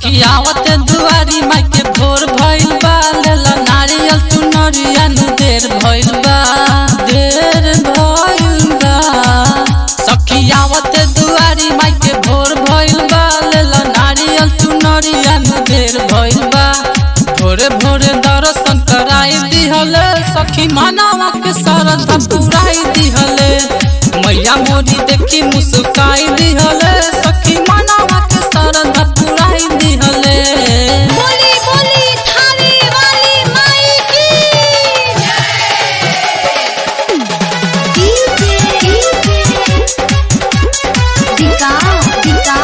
सखियावत दुआरी माई के भोर भइल बा लेला नारियल चुनरिया नु देर भइल बा देर भइल बा सखियावत दुआरी माई के भोर भइल बा लेला नारियल चुनरिया नु देर भइल बा भोरे भोरे दर्शन कराई दिहले सखी मानवा के सरधा पुराई दिहले मैया मोरी देखी मुस्काई दिहले सखी मानवा के सरधा पुराई दिहले बोली बोली थाने वाली माई की डीजे दिका दिका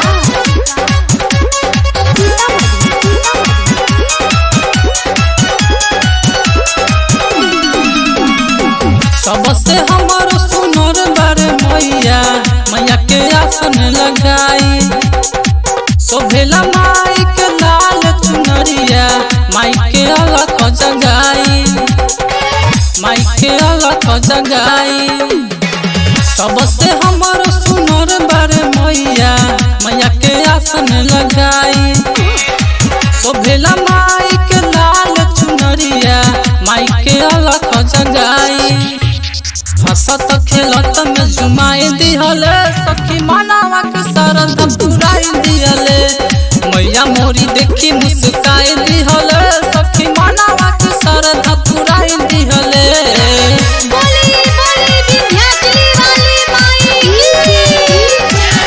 सबसे हमारो सुनर बारे मैया मैया के आसन लगाई शोभेला माई के लाल चुनरिया माई के अलग जगाई माई के अलग जगाई सबसे हमारो सुनर बारे मैया मैया के आसन लगाई शोभेला माई के लाल चुनरिया माई के अलग जगाई हंसत खेलत में जुमाई दिहले सखी मानवा के सरद पुराई दिहले मैया मोरी देखी मुस्काई दिहले सखी मानवा के सरद पुराई दिहले बोली बोली विद्यार्थी वाली माई की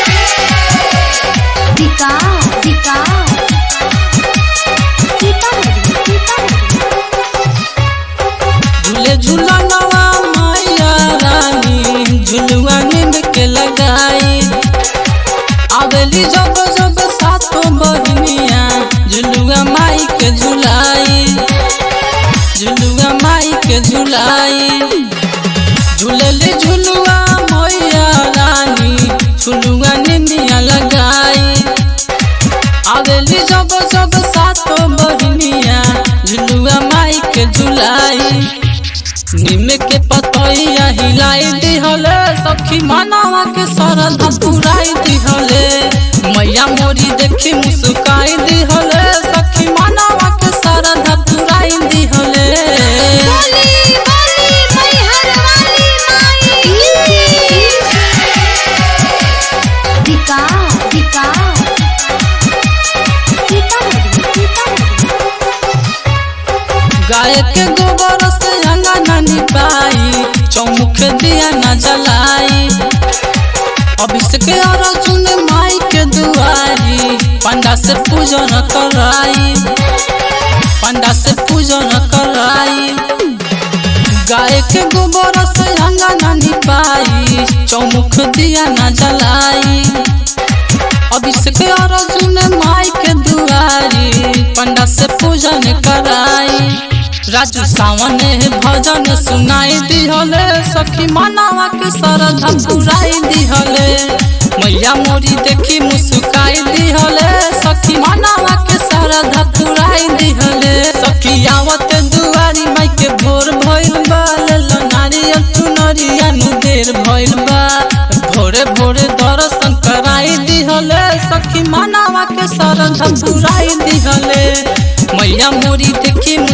दिका दिका झूले झूलनवा मैया रानी झुलुआ नींद के लगाई आवेली जब जब सातो बहनिया झुलुआ माई के झुलाई झुलुआ माई के झुलाई झूलली झुलुआ मैया रानी झुलुआ निंदिया लगाई आवेली जब जब सातो बहनिया झुलुआ माई के झुलाई निम के पतैया हिलाई दिहले सखी मानवा के सरधा पुराई दिहले मैया मोरी देखी मुस्काई दिहले सखी मानवा के सरधा पुराई दिहले बोली बोली मैहर वाली माई की दिका दिका गाय के गोबर से अंगना निपाई चौमुख दिया न जलाई अभिषेक अर्जुन माई के दुआरी पंडा से पूजन कराई पंडा से पूजन कराई गाय के गोबर से अंगना निपाई चौमुख दिया न जलाई अभिषेक अर्जुन माई के दुआरी पंडा से पूजन कराई राजू सावन भजन सुनाई दिहले सखी मानवा के सरधा पुराई दिहले मैया मोरी देखी मुस्काई दिहले सखी मानवा के सरधा पुराई दिहले सखी आवत दुआरी माई के भोर भइल बा लेला नारियल चुनरिया नु देर भइल बा भोरे भोरे दर्शन कराई दिहले सखी मानवा के सरधा पुराई दिहले मैया मोरी देखी